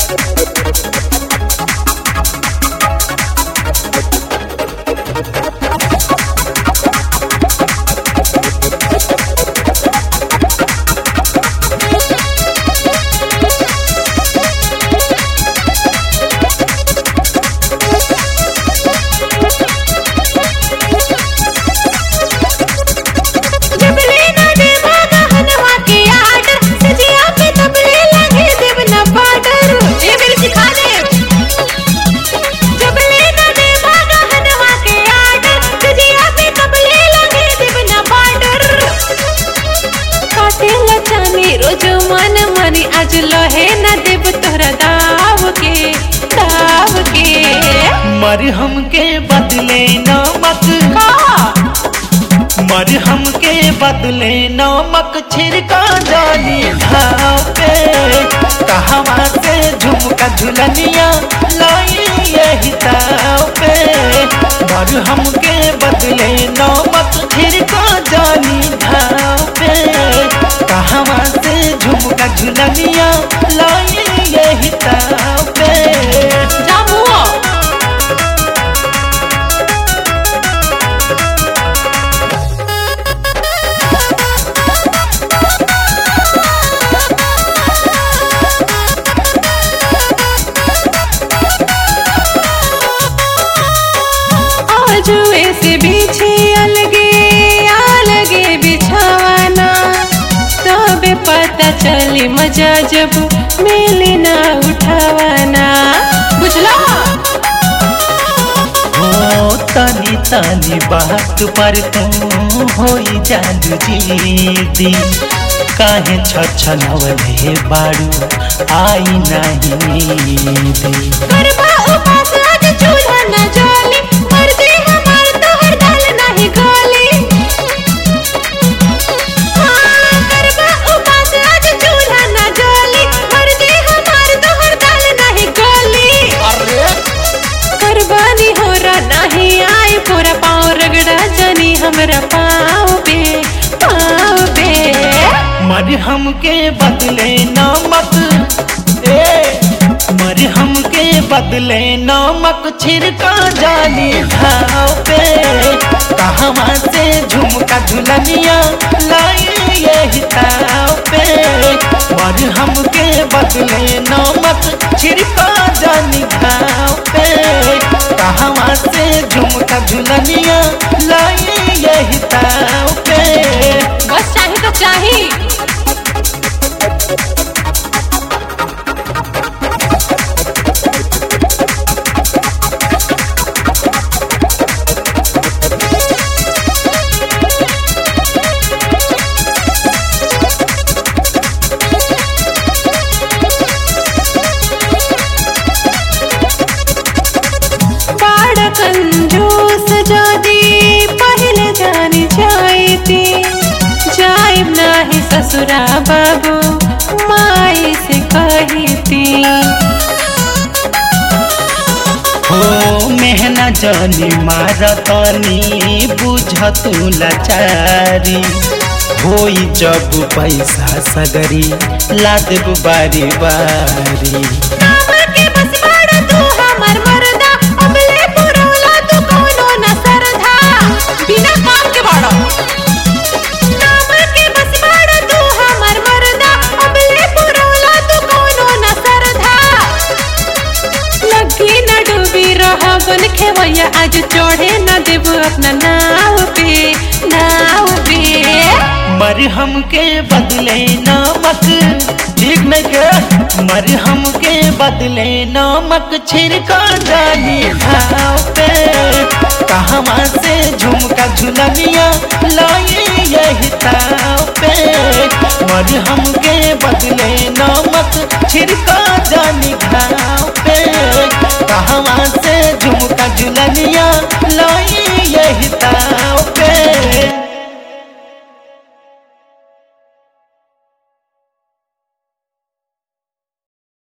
जबले ना दे भागा हनवा के आर्डर सजिया पे तबले लगे देव ना पाडर ए मेरे सिखा दे जबले ना दे भागा हनवा के आर्डर सजिया पे तबले लगे देव ना पाडर काटे लचानी रोज मन मनी आज लहे ना देव तोहरा दाव के दाव के मरहम के बदले नमक का मरहम के बदले नमक छिड़का जानी घाव पे कहवा से झुमका झुलनिया लाई यही ताव पे मरहम के बदले नमक छिड़का जानी घाव पे कहवा से झुमका झुलनिया लाई यही ताव पे जामुआ आज ऐसे बिछे अलगे अलगे बिछावाना तबे पता चली मजा जब मिले ना उठावाना बुझला हो तानी तानी बात पर तू होई जादू जीदी काहे छछनवले बाड़ू आई नहीं नीदी करबा उपास आज चूल्हा न जली मर्जी हमार तोहर दाल नहीं गली हाँ, करबा उपास आज चूल्हा न जली मर्जी हमार तोहर दाल नहीं गली करबानी हो रहा नहीं आई पूरा पाँव रगड़ा जनी हमरा पाँव पे पाँव पे मरहम के बदले नमक ए मरहम के बदले नमक छिड़का जानी घाव पे कहवा से झुमका झुलनिया लाई यही ताव पे मरहम के बदले नमक छिड़का जानी घाव पे कहवा से झुमका झुलनिया लाई यही ताव पे बस चाहे तो चाही बड़ा कंजूस जदी पहले जानी जाईती जाइब नाही ससुरा बाबू माई से कहीती हो मेहना जनी मारतनी बुझ तू लाचारी होई जब पैसा सगरी ला देब बारी बारी नाम के बस बड़ा तू हमर मरदा अबले पुरौला तू कोनो न सरधा बिना काम के बड़ा नाम के बस बड़ा तू हमर मरदा अबले पुरौला तू कोनो न सरधा लगी न डूबी रहा बन खेवैया आज चढ़े न देब अपना नाव पे नाव पे मरहम के बदले नमक ठीक नहीं के मरहम के बदले नमक छिड़का डाली घाव पे कहवा से झुमका झुलनिया लाई यही ताव पे मरहम के बदले नमक छिड़का जानी घाव पे कहवा से झुमका झुलनिया लाई यही ताव